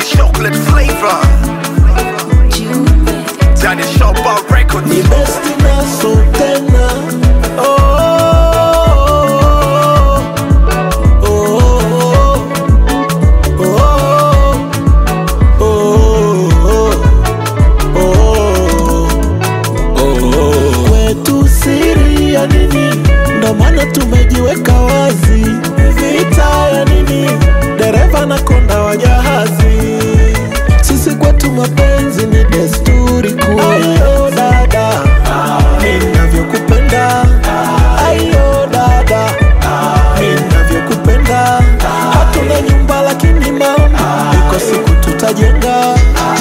ni chocolate flavor Daddy Shopper Records ni besti naso tena oh, oh, oh, oh, oh. kwetu siri ya nini ndo maana tumejiweka wazi vita ya nini dereva na konda wa jahazi sisi kwetu mapenzi ni desturi kuu ayo dada ninavyokupenda ayo dada ninavyokupenda hatuna nyumba lakini mama iko siku tutajenga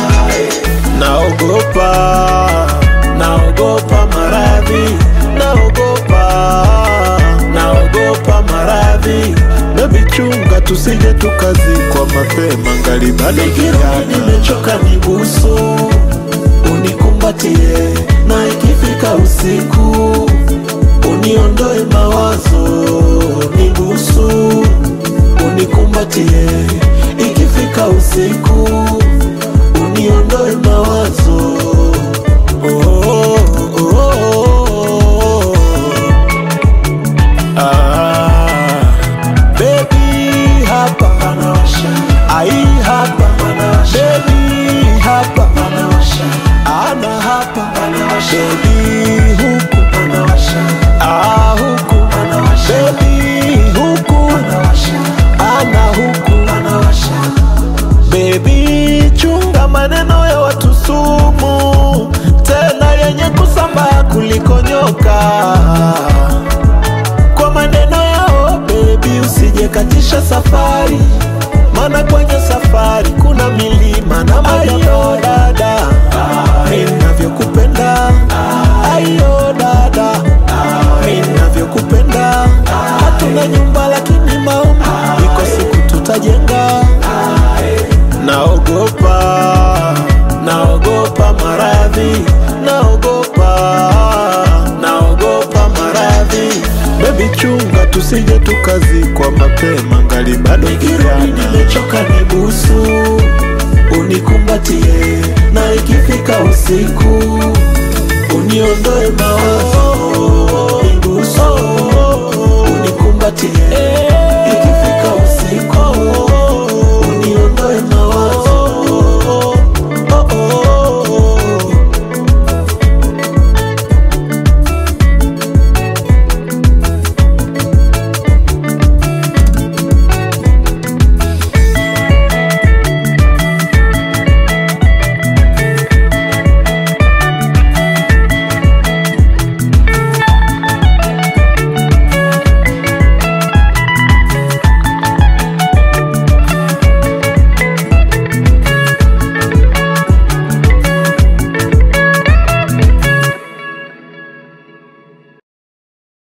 naogopa naogopa maradhi naogopa naogopa maradhi bebi chunga tusije tukazikwa mapema ngali bado kijana nimechoka nibusu unikumbatie na ikifika usiku uniondoe mawazo nibusu unikumbatie ikifika usiku uniondoe mawazo oh, oh, oh, oh. Ah, baby hapa ai hapa baby hapa ana hapa baby huku ah huku baby huku ana huku Baby, chunga maneno ya watu sumu, tena yenye kusambaa kuliko nyoka. Kwa maneno yao baby, usije katisha safari, maana kwenye safari kuna milima na ayo dada, ninavyokupenda ayo dada, ninavyokupenda hatuna nyumba lakini maombi, iko siku tutajenga naogopa naogopa maradhi naogopa naogopa maradhi bebi chunga tusije tukazikwa mapema ngali bado kijana nimechoka nibusu unikumbatie na ikifika usiku